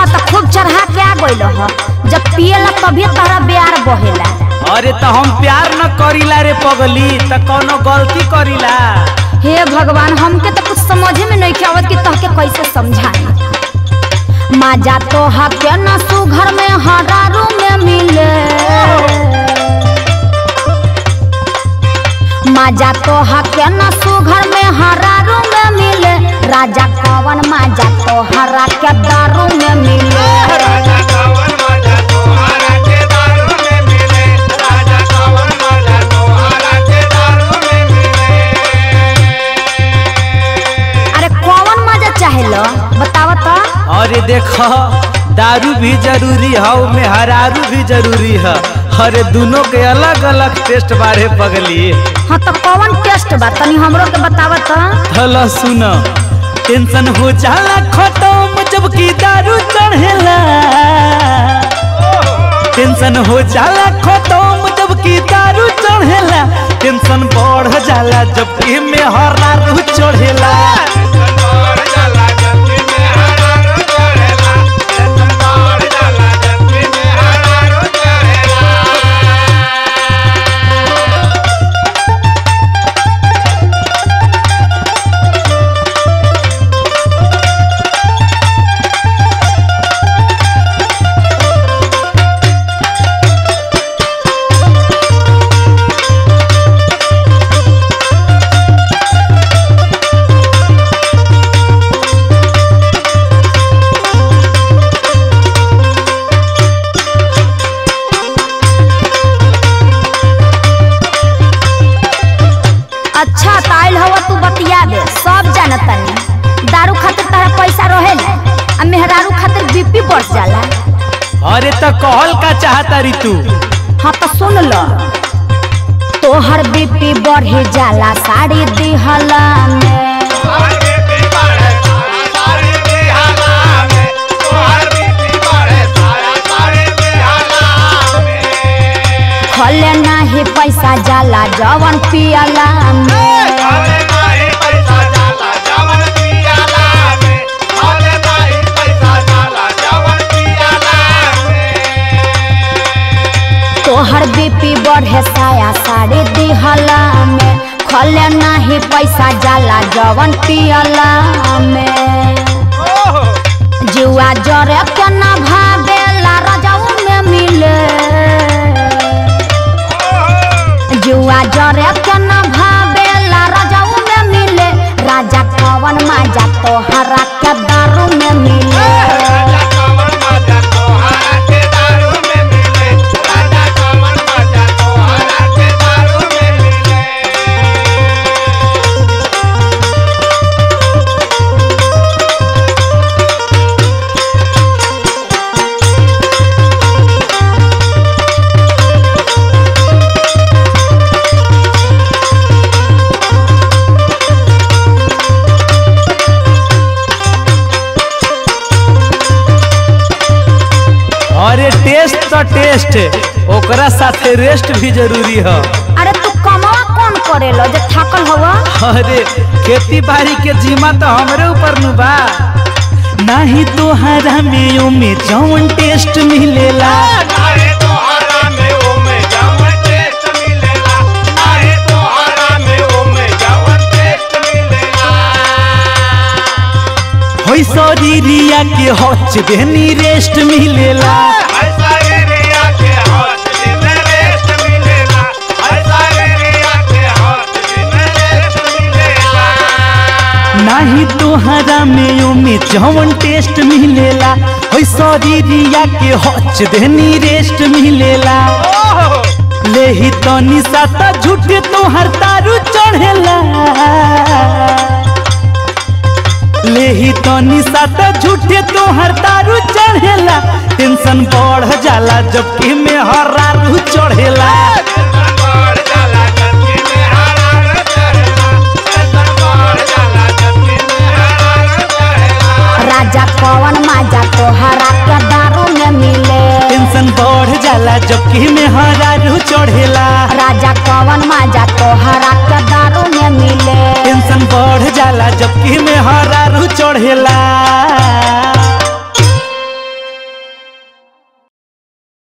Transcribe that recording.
अच्छा तो खूब चढ़ा के आ गइल ह जब पिएला तभी तारा प्यार बहेला अरे तो हम प्यार न करीला रे पगली त कौनो गलती करीला हे भगवान हमके तो कुछ समझे में नहीं आवत कि तहके कैसे समझाई माजा तो हके न सुघर में हरारू में मिले माजा तो हके न सुघर में हरारू में मिले राजा कवन माजा तो हरा के दारू में मिले राजा कवन मजा तोहरा के दारू में मिले राजा कवन मजा तोहरा के दारू में मिले अरे कौन मजा चाहेलो बतावा तो अरे देख दारू भी जरूरी है में हरारू भी जरूरी है अरे दोनों के अलग अलग टेस्ट बारे पगली हाँ तो कौन टेस्ट बा तनी हमरो के बतावा तो थला सुन टेंशन हो जाला खत्म जबकि दारू चढ़ेला टेंशन हो जाला खत्म जबकि दारू चढ़ेला टेंशन बढ़ जाला जबकि में हरारू चढ़ेला संतोर जाला जत्ती में हरारो चढ़ेला संतोर जाला जत्ती में हरारो चढ़ेला अच्छा ताइल हवा तू बतिया दे सब जानतनी दारू खातिर तारा पैसा रहे ना आ मेहरारू खातिर बीपी बढ़ जाला अरे तो कहल का चाहता री तू हाँ तो सुन लो तोहर बीपी बढ़े जाला साड़ी दिहला में तोहर बीपी बढ़े सारा साड़ी बेहाला में तोहर बीपी बढ़े सारा साड़ी बेहाला में खले नाही पैसा जाला जवन पियला में अरे नाही पैसा जाला जवन पियाला में अरे नाही पैसा जाला जवन पियाला में तोहर बीपी बढ़े साया साड़ी दिहला में खले नाही पैसा जाला जवन पियला में जुआ जरे के ना भागेला रजाऊ में मिले जुआ जरे के ना भागेला रजाऊ में मिले राजा कवन माजा तोहरा के दारू में मिले राजा कमल मजा तोहरा के दारू में मिले राजा कमल मजा तोहरा के दारू में मिले अरे टेस्ट तो टेस्ट ओकरा साथे रेस्ट भी जरूरी है अरे तू कमावा कौन करेलो जे थकल हवा अरे खेती बाड़ी के जीमा तो हमरे ऊपर नु बा नाही तोहरा में ओमे जौन टेस्ट मिलेला नाहे तोहरा में ओमे जवन टेस्ट मिलेला नाहे तोहरा में ओमे जवन टेस्ट मिलेला होई शरीरिया के हच देनी रेस्ट मिलेला ऐसा एरिया के हाथ में रेस्ट मिलेला ऐसा एरिया के हाथ में रेस्ट मिलेला नाही तोहरा में ओमे जौन टेस्ट मिलेला होई शरीरिया के हच देनी रेस्ट मिलेला लेही तनी साता झूठे तोहर तारू चढ़ेला लेही तनी साता झूठे तोहर तारू चढ़ेला टेंशन बढ़ जाला जबकि में हरारू चढ़ेला टेंशन बढ़ जाला जत्ती में हरार चढ़ेला टेंशन बढ़ जाला जत्ती में हरार चढ़ेला राजा कवन माजा तोहरा के दारू में मिले टेंशन बढ़ जाला जबकि में हरारू चढ़ेला राजा कवन माजा तोहरा के दारू में मिले टेंशन बढ़ जाला जबकि में हरारू चढ़ेला